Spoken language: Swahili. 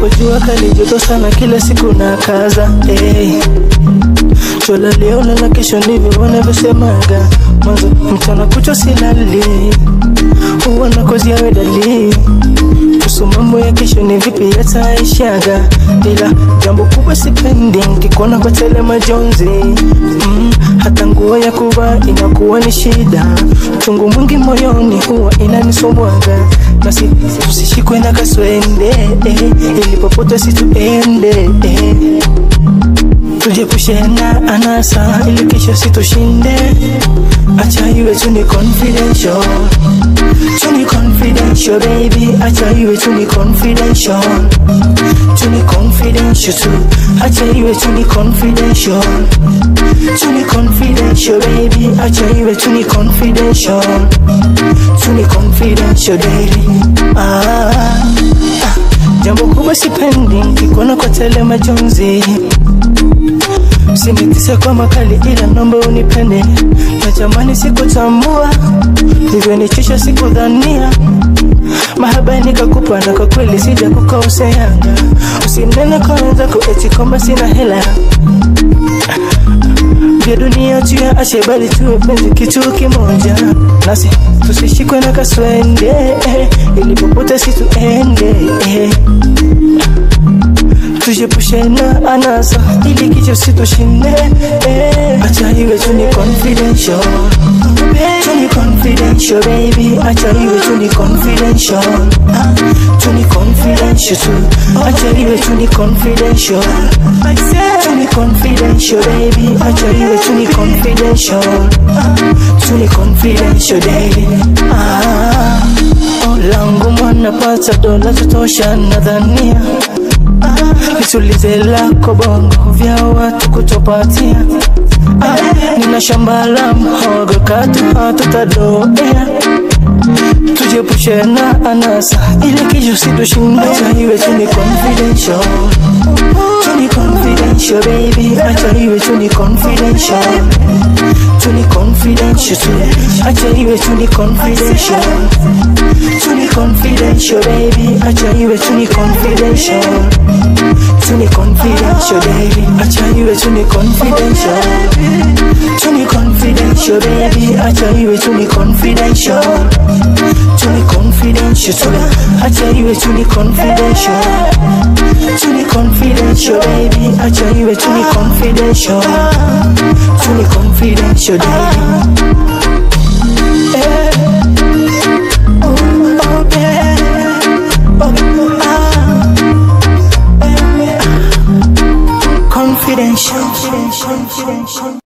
japo jua kali joto sana kila siku na kaza hey. Chola leo lala kesho ndivyo wanavyosemaga mwanzo mchana kucho silali huwa nakozia wedali kuhusu mambo ya kesho ni vipi yataishaga ila jambo kubwa sipendi nkikuona kwa tele majonzi mm, hata nguo ya kuvaa inakuwa ni shida chungu mwingi moyoni huwa inanisomwaga basi tusishikwe na kaswende eh, ili popote situende eh. Tujiepushe na anasa ili kesho situshinde, acha iwe tu ni confidential, tu ni confidential baby, acha iwe tu ni confidential, tu ni confidential tu, acha iwe tu ni confidential, tu ni confidential baby, acha iwe tu ni confidential, tu ni confidential daily. Ah, ah, jambo kubwa sipendi nkikuona kwa tele majonzi Usinitise kwa makali ila nomba unipende Natamani sikutambua Hivyo nichosha sikudhania Mahaba nikakupa na kwa kweli sija kukoseanga Usinene kwa wenzako eti kwamba sina hela vya dunia tuyaache bali tuwe penzi kitu kimoja nasi tusishikwe na kaswende eh, ili popote situende eh. Tujiepushe na anasa ili kicho situshinde eh. Acha iwe tu ni confidential Tu ni confidential baby Acha iwe tu ni confidential Ah, Tu ni confidential tu Acha iwe tu ni confidential Tu ni confidential baby Acha iwe tu ni confidential Ah, Tu ni confidential baby ah, oh, langu mwana pata dola tutosha nadhania nitulize lako bongo vya watu kutopatia ah, nina shamba la mhogo katu hatutadoea tujiepushe na anasa ili kisho situshinde acha iwe tu ni confidential tu ni confidential baby acha iwe tu ni confidential tu ni confidential tu acha iwe tu ni confidential tu ni confidential baby acha iwe tu ni confidential tu ni confidential baby acha iwe tu ni confidential tu ni confidential baby acha iwe tu ni confidential tu ni confidential tu acha iwe tu ni confidential tu ni confidential baby acha iwe tu ni confidential tu ni confidential baby Eh. Oh, oh, yeah. Oh, ah. Eh, ah. confidential